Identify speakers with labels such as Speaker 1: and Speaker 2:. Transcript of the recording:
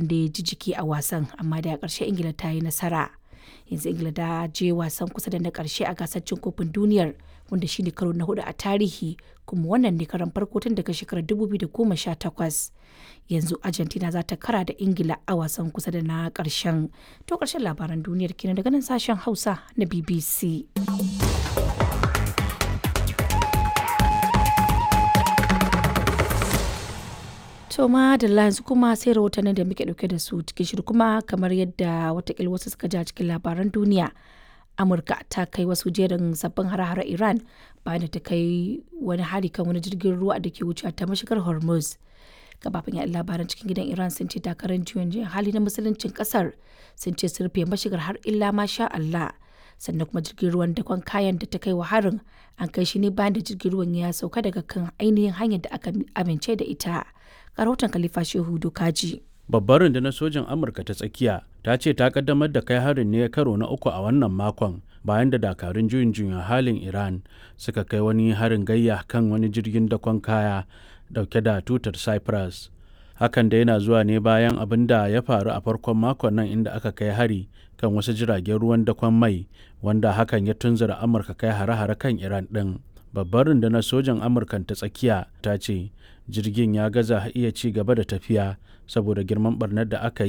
Speaker 1: an da ji jiki a wasan amma da ƙarshe ingila ta yi nasara yanzu ingila ta je wasan kusa da na ƙarshe a gasar cin kofin duniyar wanda shine karo na hudu a tarihi kuma wannan ne karan farko tun daga shekarar 2018 yanzu argentina za ta kara da ingila a wasan kusa da na ƙarshen to ƙarshen labaran duniyar kenan daga nan sashen hausa na bbc To ma da yanzu kuma sai rahotannin da muke dauke da su cikin shiru kuma kamar yadda watakila wasu suka ji a cikin labaran duniya. Amurka ta kai wasu jerin sabbin hare-hare Iran bayan da ta kai wani hari kan wani jirgin ruwa da ke wucewa ta mashigar Hormuz. Gabafin yaɗa labaran cikin gidan Iran sun ce takarar juyin juyin hali na musuluncin kasar sun ce sun rufe mashigar har illa masha Allah. sannan kuma jirgin ruwan dakon kayan da ta kai wa harin an kai shi ne bayan da jirgin ruwan ya sauka daga kan ainihin hanyar da aka amince da ita rahoton khalifa shehu dokaji
Speaker 2: babbar rundunar sojin amurka ta tsakiya ta ce ta kaddamar da kai harin ne karo na uku a wannan makon bayan da dakarun juyin juyin halin iran suka kai wani harin gayya kan wani jirgin dakon kaya dauke da tutar cyprus hakan da yana zuwa ne bayan abin da ya faru a farkon makon nan inda aka kai hari kan wasu jiragen ruwan dakon mai wanda hakan ya tunzura amurka kai hare-hare kan iran ɗin babbar rundunar sojan amurkan ta tsakiya ta ce jirgin ya gaza iya ci gaba da tafiya saboda girman barnar da aka yi